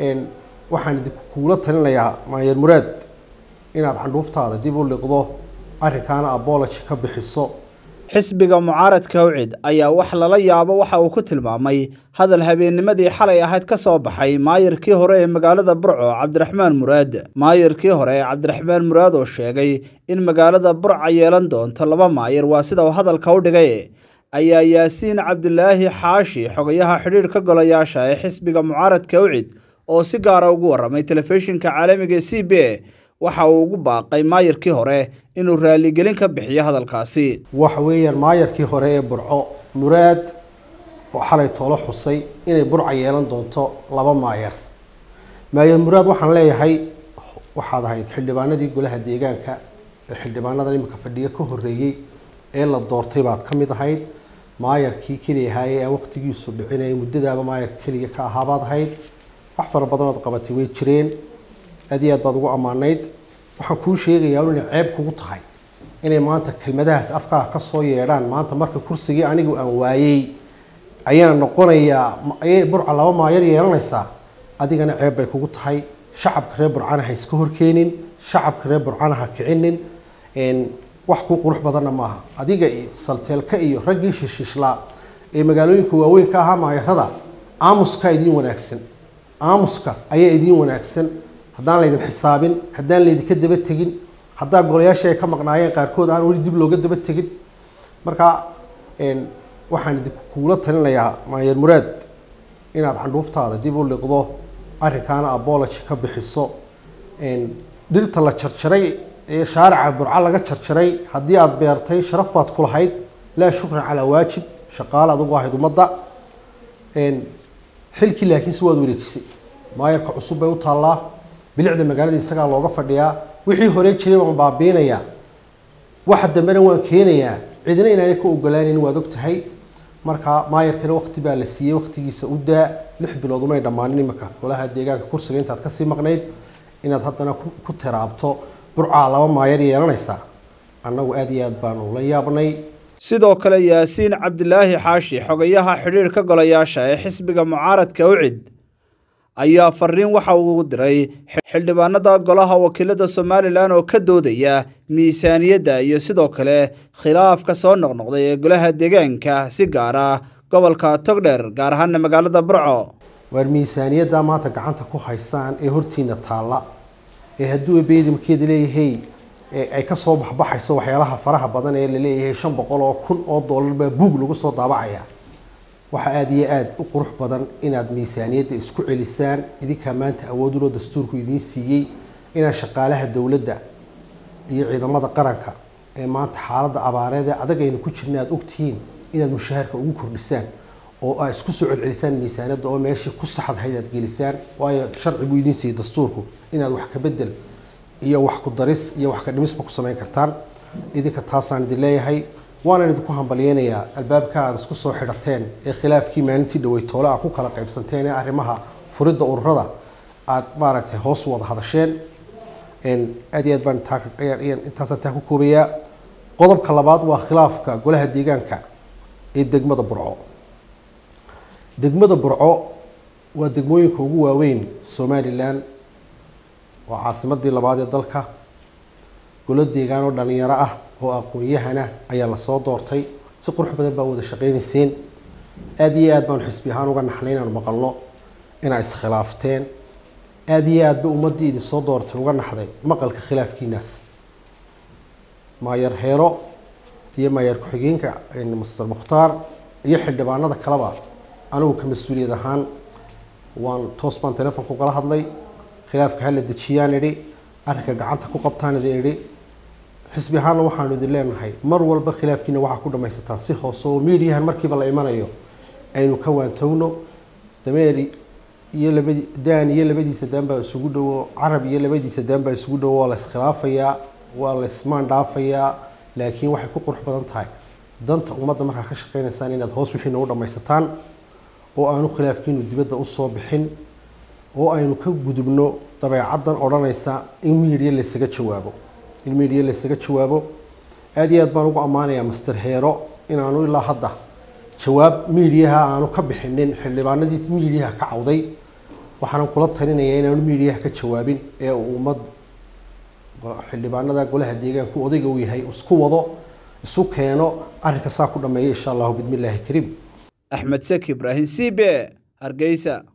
waxaan idinku kuula talinayaa maayer muraad inaad candhuuftaada dib u liqdo arrinkaana abology ka bixiso xisbiga mucaaradka awcid ayaa wax lala yaabo waxa uu ku tilmaamay hadal habeennimadii xalay ahayd ka soo baxay maayarkii hore ee magaalada burco cabdiraxmaan muraad maayarkii hore cabdiraxmaan muraad oo sheegay in magaalada burca yeelan doonto laba maayar waa sida uu hadalka u dhigay ayaa yaasiin cabdilaahi xaashi xogayaha xidhiidhka golayaasha ee xisbiga mucaaradka awcid oo si gaara ugu warramay telefishinka caalamiga ee c b a waxa uu ugu baaqay maayarkii hore inuu raaligelin ka bixiyo hadalkaasi waxa weeyaan maayarkii hore ee burco muraad oo xalay toolo xusay inay burca yeelan doonto laba maayar maayar muraad waxaan leeyahay waxaad ahayd xildhibaanadii golaha deegaanka ee xildhibaanadan imika fadhiga ka horreeyey ee la doortay baad ka mid ahayd maayarkii keliya ahaayee aan waqtigiisu dhicinaya muddadaaba maayarka keliya ka ahaabaad ahayd wax fara badanood qabatay way jireen aad iyo aad baad ugu ammaanayd waxaan kuu sheegayaa inay ceeb kugu tahay inay maanta kelmadahaas afkaaga ka soo yeedhaan maanta marka kursigii anigu aan waayey ayaan noqonayaa ayay burca laba maayar yeelanaysaa adigana ceeb bay kugu tahay shacabka reer burcana ha iska horkeenin shacabka reer burcana ha kicinin wax kuu qurux badanna maaha adiga iyo salteelka iyo raggii shishishlaa ee magaalooyinka waaweyn ka ahaa maayarada aamuska idiin wanaagsan aamuska ayaa idiin wanaagsan haddaan laydin xisaabin haddaan laydinka daba tegin haddaa golayaasha ay ka maqnaayeen qaarkood aan weli dib looga daba tegin marka waxaan idinku kuula talinayaa maayer muraad inaad candhuuftaada dib u liqdo arrinkaana abology ka bixiso dhirta la jarjaray ee shaarica burca laga jarjaray haddii aada beertay sharaf baad ku lahayd laa shukran calaa waajib shaqaale adugu ahayd ummadda xilkii laakiinse waad wareejisay maayarka cusub bay u taallaa bilicda magaalada isagaa looga fadhiyaa wixii hore jiray waan baabiinayaa waxa dambena waan keenayaa cidina inaanay ka ogolaanayn waad og tahay marka maayarkana waqti baa la siiyey waqtigiisa u daa lix bilood umay dhammaanin imika golaha deegaanka kursiga intaad kasii maqnayd inaad haddana ku tiraabto burcaa laba maayar yeelanaysaa annagu aada iyo aad baanu la yaabnay sidoo kale yaasiin cabdilaahi xaashi xogayaha xidhiidhka golayaasha ee xisbiga mucaaradka awcid ayaa fariin waxa uu diray xildhibaanada golaha wakiilada somalilan oo ka doodaya miisaaniyadda iyo sidoo kale khilaafka soo noqnoqday ee golaha deegaanka si gaar ah gobolka togdheer gaar ahaana magaalada burco waar miisaaniyadda maanta gacanta ku haysaan ee hortiina taalla ee hadduu beedimkeeda leeyahay ay kasoo baxbaxayso waxyaalaha faraha badan ee laleeyahay shan boqol oo kun oo dollar baa buug lagu soo daabacaya waxaa aada iyo aada u qurux badan inaad miisaaniyadda isku celisaan idinkaa maanta awooduloo dastuurku idiin siiyey inaad shaqaalaha dowladda iyo ciidamada qaranka ee maanta xaaladda abaareed ee adag aynu ku jirna aada ogtihiin inaad mushaharka ugu kordhisaan oo aad isku soo celcelisaan miisaaniyadda oo meeshii ku saxdahayd aad gelisaan waayo sharci buu idiin siiyey dastuurku inaad wax ka bedel iyo wax ku daris iyo wax ka dhimisba ku samayn kartaan idinka taasaan idin leeyahay waana idinku hambalyeynayaa albaabka aad isku soo xidhateen ee khilaafkii maalintii dhaweytoole a ku kala qaybsanteen ee arrimaha furidda ururada aad maaragtay hoos wada hadasheen aad iyo aad baan intaasaan taa ku koobayaa qodobka labaad waa khilaafka golaha deegaanka ee degmada burco degmada burco waa degmooyinka ugu waaweyn somalilan waa caasimadii labaad ee dalka golo deegaan oo dhalinyaro ah oo aqoon-yahana ayaa lasoo doortay si qurux badan baa wada shaqeynayseen aada iyo aad baanu xisbi ahaan uga naxnay inaanu maqalno inaa iskhilaafteen aada iyo aadba ummaddii idinsoo doortay uga naxday maqalka khilaafkiinaas maayer heero iyo maayer ku-xigeenka master mukhtaar iyo xildhibaanada kaleba anigu ka mas-uuliyad ahaan waan toos baan telefonka ugala hadlay khilaafka hala dejiyaan idhi arrinka gacanta ku qabtaan idin idhi xisbi ahaanna waxaanu idin leenahay mar walba khilaafkiina waxaa ku dhamaysataan si hoose oo miidiyahan markiiba la imanayo aynu ka waantowno dameer iyo labadi daan iyo labadiisa daan baa isugu dhowo carab iyo labadiisa daan baa isugu dhowo waa la iskhilaafayaa waa la ismaan dhaafayaa laakiin waxay ku qurux badan tahay danta ummadda markaa ka shaqeynaysaan inaad hoos wixiina u dhamaysataan oo aanu khilaafkiinu dibadda usoo bixin oo aynu ka gudubno dabeecaddan odhanaysa in miidiya laysaga jawaabo in miidiya laysaga jawaabo aada iyo aad baan ugu ammaanayaa master heero inaanu ilaa hadda jawaab miidiyaha aanu ka bixinin xildhibaanadii miidiyaha ka cawday waxaanan kula talinayaa inaanu miidiyaha ka jawaabin ee uu ummad xildhibaanada golaha deegaanku odayga uu yahay isku wado isu keeno arrinka saa ku dhameeya insha allahu bidmillaahi kariim axmed seki ibraahim c b hargeysa